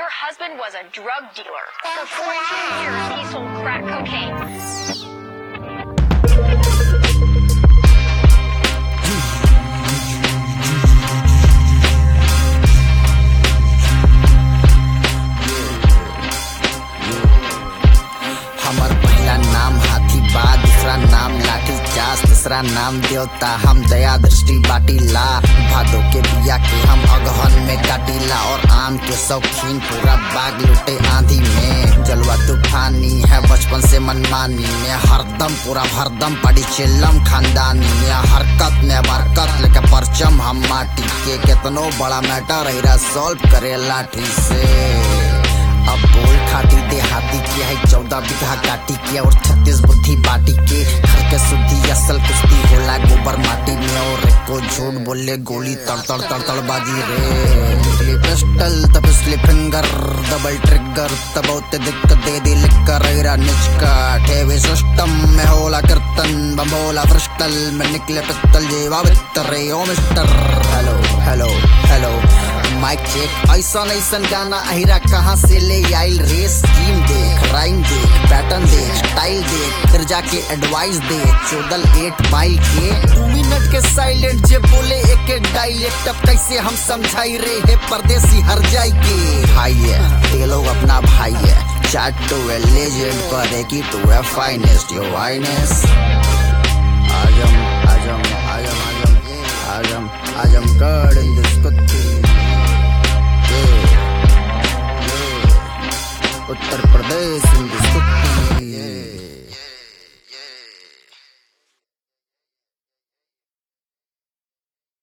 Your husband was a drug dealer. For 14 years, he sold crack cocaine. हमर पहला नाम हाथी बा दूसरा नाम लाठी चास तीसरा नाम देवता हम दया दृष्टि बाटीला भादो के बिया के हम अगहन में काटीला और आम के शौकीन पूरा बाग लुटे आंधी में जलवा तूफानी है बचपन से मनमानी में हरदम पूरा भरदम पड़ी चिल्लम खानदानी में हरकत ने बरकत लेके परचम हम माटी के केतनो बड़ा मैटर रही सॉल्व करे लाठी से अब बोल खाती देहाती किया है चौदह बीघा काटी किया और छत्तीस बुद्धि बाटी के घर के शुद्धि असल कुश्ती होला गोबर माटी में और को झूठ बोले गोली तड़ तड़ तड़ तड़ बाजी रे पिछली पिस्टल तब पिछली फिंगर डबल ट्रिगर तब होते दिक्कत दे दी लिख कर रहा निचका ठेवे सिस्टम में होला कीर्तन बमोला फ्रिस्टल में निकले पित्तल जेवा वित्तर रे ओ mister hello hello hello mike check ऐसा ऐसा गाना अहिरा कहाँ से ले आइल रे स्कीम देख राइम देख पैटर्न देख स्टाइल देख फिर जाके एडवाइस दे चौदल एट माइल के दू मिनट के साइलेंट जे बोले एक एक डायलेक्ट अब कैसे हम समझाई रे हे परदेसी हर जाई के भाई है ये लोग अपना भाई है चैट टू ए लेजेंड पर की टू ए फाइनेस्ट योर वाइनेस आजम आजम आजम आजम आजम आजम गढ़ इन दिस कुत्ती उत्तर प्रदेश हिंदुस्तानी